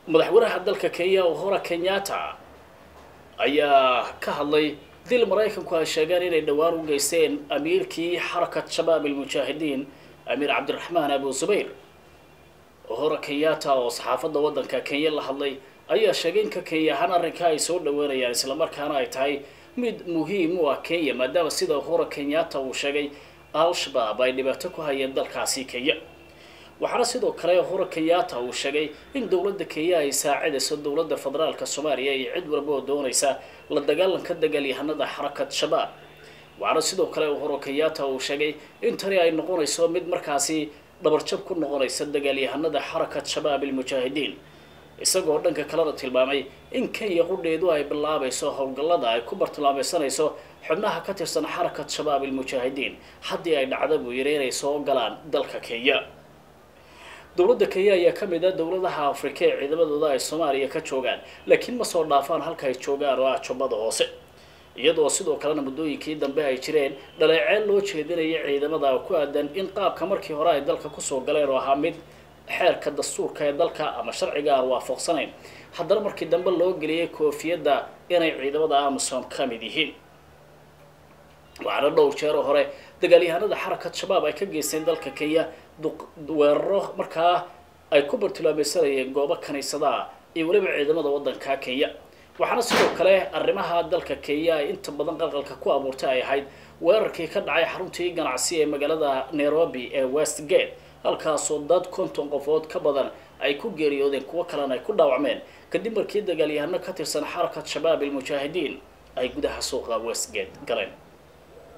madaxweynaha dalka kenya uhura kenyatta ayaa ka hadlay dil maraykanku ay sheegeen inay dhowaan u geysteen amiirkii xarakat shabaab almujaahidiin amiir cabdiraxmaan abu zubayr uhura kenyatta oo saxaafadda waddanka kenya la hadlay ayaa sheegay in ka kenya ahaan arrinka ay soo dhaweynayaan islamarkaana ay tahay mid muhiim u ah kenya maadaama sida uhura kenyatta uu sheegay al-shabaab ay dhibaato ku hayeen dalkaasi kenya waxaana sidoo kale uhura kenyatta uu sheegay in dowladda kenya ay saacidayso dowladda federaalka soomaaliya iyo cid walba oo doonaysa la dagaalanka dagaalyahanada xarakat shabaab waxaana sidoo kale uhura kenyatta uu sheegay in tani ay noqonayso mid markaasi dhabarjab ku noqonaysa dagaalyahanada xarakat shabaab almujaahidiin isagoo dhanka kalena tilmaamay in kenya qudheedu ay bilaabayso howlgallada ay ku bartilmaameysanayso xubnaha ka tirsan xarakat shabaab almujaahidiin haddii ay dhacda buu yidhi inay soo galaan dalka kenya dowladda kenya ayaa ka mid ah dowladaha afrika ee ciidamadooda ay soomaaliya ka joogaan laakiin ma soo dhaafaan halka ay joogaan oo ah jubbada hoose iyadoo sidoo kalena muddooyinkii dambe ay jireen dhaleeceen loo jeedinaya ciidamada ku aadan in qaabka markii hore ay dalka kusoo galeen oo ahaa mid xeerka dastuurka ee dalka ama sharciga aan waafaqsanayn haddana markii dambe loo geliyay koofiyadda inay ciidamada amasom ka mid yihiin waxaana dhowr jeer oo hore dagaalyahanada xarakat shabaab ay ka geysteen dalka kenya weeraro markaa ay ku bartilmaameysanayeen goobo kaniisadaha iyo weliba ciidamada waddanka kenya waxaana sidoo kale arrimaha dalka kenya ay inta badan qalqalka ku abuurtay ay ahayd weerarkii ka dhacay xaruntii ganacsi ee magaalada nairobi ee westgate halkaasoo dad konton qofood ka badan ay ku geeriyoodeen kuwo kalena ay ku dhaawacmeen kadib markii dagaalyahano ka tirsan xarakat shabaab almujaahidiin ay gudaha suuqa westgate galeen